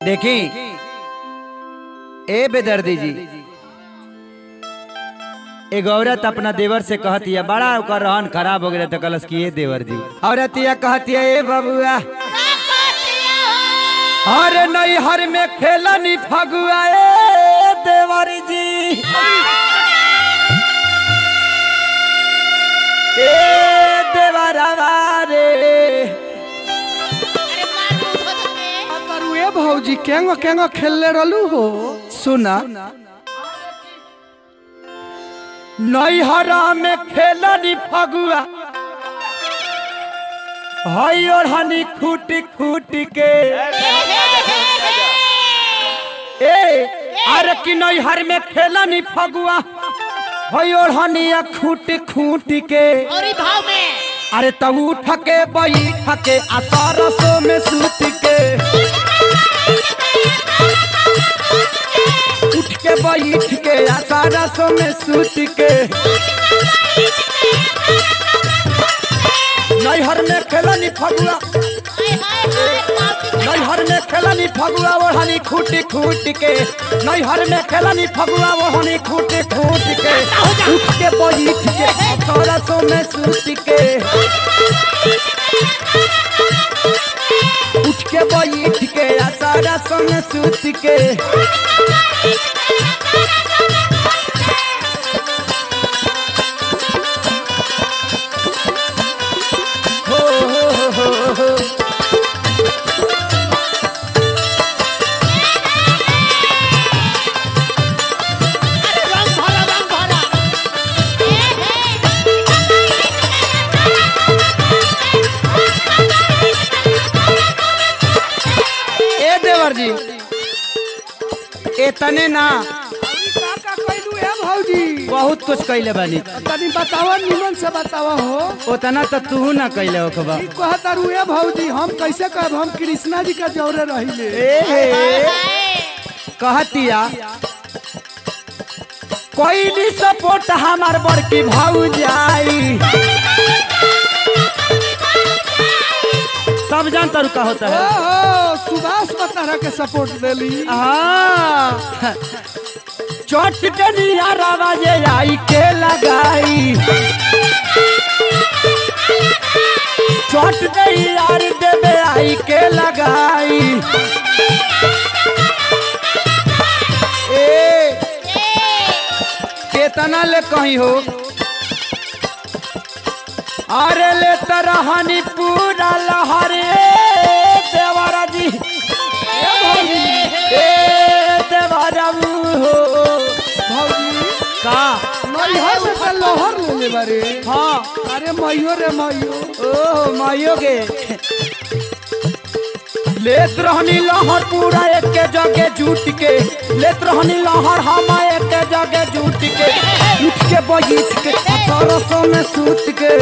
देखी ए बेदर्दी जी एक औरत अपना देवर से कहती है बड़ा ओकर रहन खराब हो गया तो कलस की ए देवर जी औरतिया कहती है ए बबुआ अरे नहीं हर में खेलनी फगुआ ए देवर जी ए देवरवा रे करू ए भौजी केंगो केंगो खेलले रहलू हो सुना नैहरा में खेलनी फगुआ हई और हनी खूट खूट के ए अरे कि नैहर में खेलनी फगुआ हई और हनी खूट खूट के और भाव में अरे तब उठ के बैठ के आ सरसों में सूत के उठ के बैठ के आ सरसों में सूत के नैहर में खेलनी फगुआ हाय हाय हाय बाप रे। नैहर में खेलनी फगुआ ओढ़नी खूट खूट के नैहर में खेलनी फगुआ ओढ़नी खूट खूट के उठ के बैठ के आ सरसों में सूत के उठ के बैठ के आ सरसों में सूत के हो हो हो हो हो अरे रंग भरा रंग भरा ए हे ए देवर जी इतने ना का का कइलू ए भौजी बहुत कुछ कैले बानी तनी बतावा निमन से बतावा हो उतना तो तू ना कैले होखबा ई कहता रू ए भौजी हम कैसे कहब हम कृष्णा जी का जौरे रहिले ए कहतिया कोई भी सपोर्ट हमार बड़की भाऊ जाई सब जानता रू का होता है ओहो सुभाष बतारा के सपोर्ट देली हाँ चोट डनिया रवाजे आई के लगाई चोट दे यार देवे आई के लगाई ए केतना ले कहीं हो अरे ले तरहनी पूरा लहरे देवरा जी ए देवरा हो भौजी का मैहर में तो लोहर लेले बारे हाँ अरे मैयो रे मैयो ओ माइयो के लेत रहनी लहर पूरा एक के जगह जूट के लेत रहनी लहर हम एक के जगह जूट के उठ के बैठ के सरसों में सूत के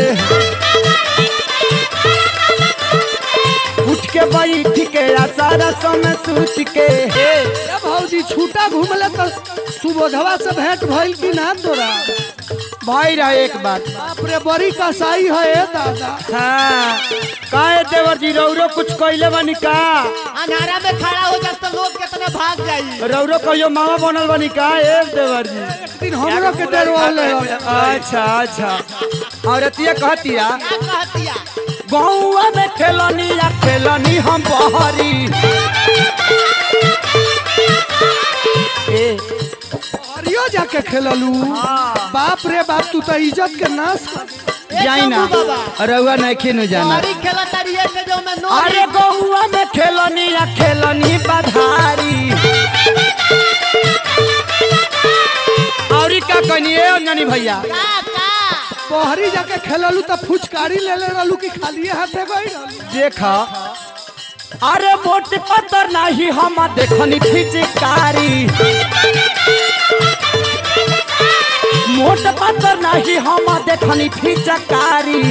उठ के बैठ के आ सरसों में सूत के ए भौजी छूटा घूमले तो सुबोधवा से भेंट भइल कि ना तोरा भाई रहा एक बात बाप रे बड़ी कसाई है ए दादा हाँ काहे देवर जी रौरो कुछ कैले बनी का अंधारा में खड़ा हो जात तो लोग कितने भाग जाई रौरो कहियो मामा बनल बनी का ए देवर जी एक दिन हमरो के डरवाले अच्छा अच्छा औरतिया कहतिया क्या कहतिया गौवा में खेलनी या खेलनी हम बहरी ए हरियो जाके खेललू बाप रे बाप तू तो इज्जत के नाश कर जाई ना शंभू बाबा। रउआ नहीं खिनु जाना हमारी खेला तरिए से जो मैं नो अरे गौवा में खेलनी या खेलनी बधारी औरी का कहनी ए अंजनी भैया का का बहरी जाके खेललू तो फुचकारी ले ले रहलू कि खालिए हाथे गई रहलू देखा अरे मोट पत्थर नहीं हम देखनी फिचकारी मोट पत्थर नहीं हम देखनी फिचकारी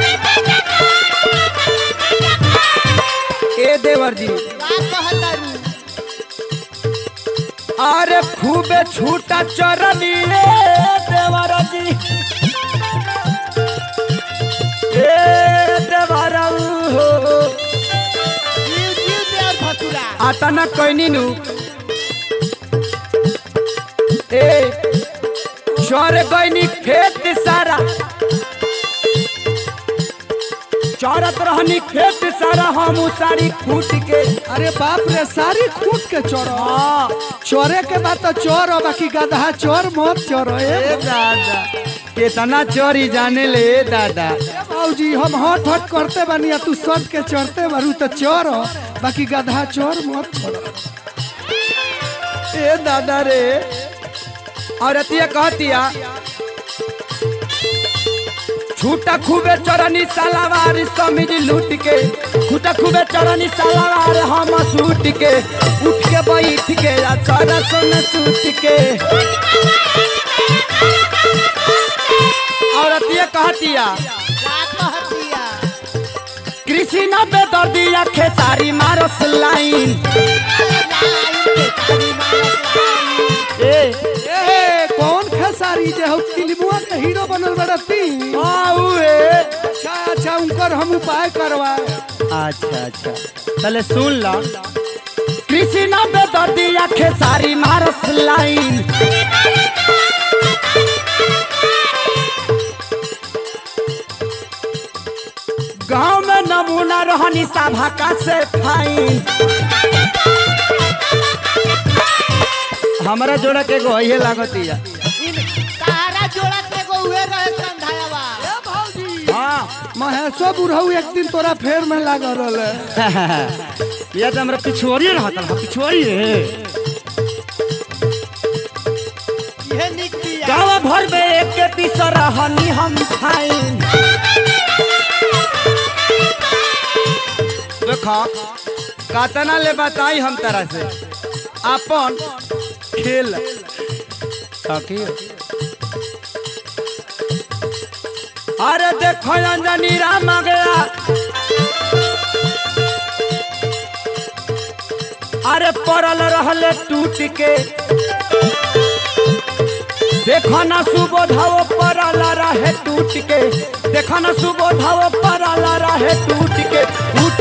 ए देवर जी का कहतारू अरे खूबे छूटा चरनी रे देवर जी ए देवर हो जीव जीव दे और भतुरा आता न कहनी नु ए चोर गईनी खेत सारा चौरत रहनी खेत सारा हम सारी खूट के अरे बाप रे सारी खूट के चोरो हाँ चोरे के बाद तो चोर हो बाकी गधा चोर मत चोरो ए ए दादा कितना चोरी जाने ले ए दादा बाबूजी हम हट हट करते बानी आ तू सट के चढ़ते बारू तो चोर हो बाकी गधा चोर मत छोड़ो ए दादा रे औरतिया कहतिया छूटा खूबे चरनी सलावार समिज लूट के छूटा खूबे चरनी सलावार हम सूट के उठ के बैठ के आ सरस में सूट के औरतिया कहतिया कृषि न बेदर्दिया खेसारी मारस लाइन ए ए कौन खेसारी जे हो फिल्मुआ के हीरो बनल बड़ा ती आऊ ए अच्छा अच्छा उनकर हम उपाय करवाए अच्छा अच्छा चले सुन ला कृषि न बेदर्दिया खेसारी मारस लाइन गांव में नमूना रहनी सभा का से फाइन हमारा जोड़ा के गो ये लागतिया तारा जोड़ा के एगो उहे रहे संधायावा हाँ महेशो बुढ़ऊ एक दिन तोरा फेर में लागल रहे ये तो हमरा पिछुआरी रहता है पिछुआरी है इहे निक बिया गाँव भर में एक के पीस रहनी हम फाइन देखो कातना ले बताई हम तरह से अपन खेल सखी अरे देखो अंजनी राम आ गया अरे पड़ल रहले टूट के देखो ना सुबोधाव पराला रहे टूट के देखो ना सुबोधाव पराला रहे टूट के उठ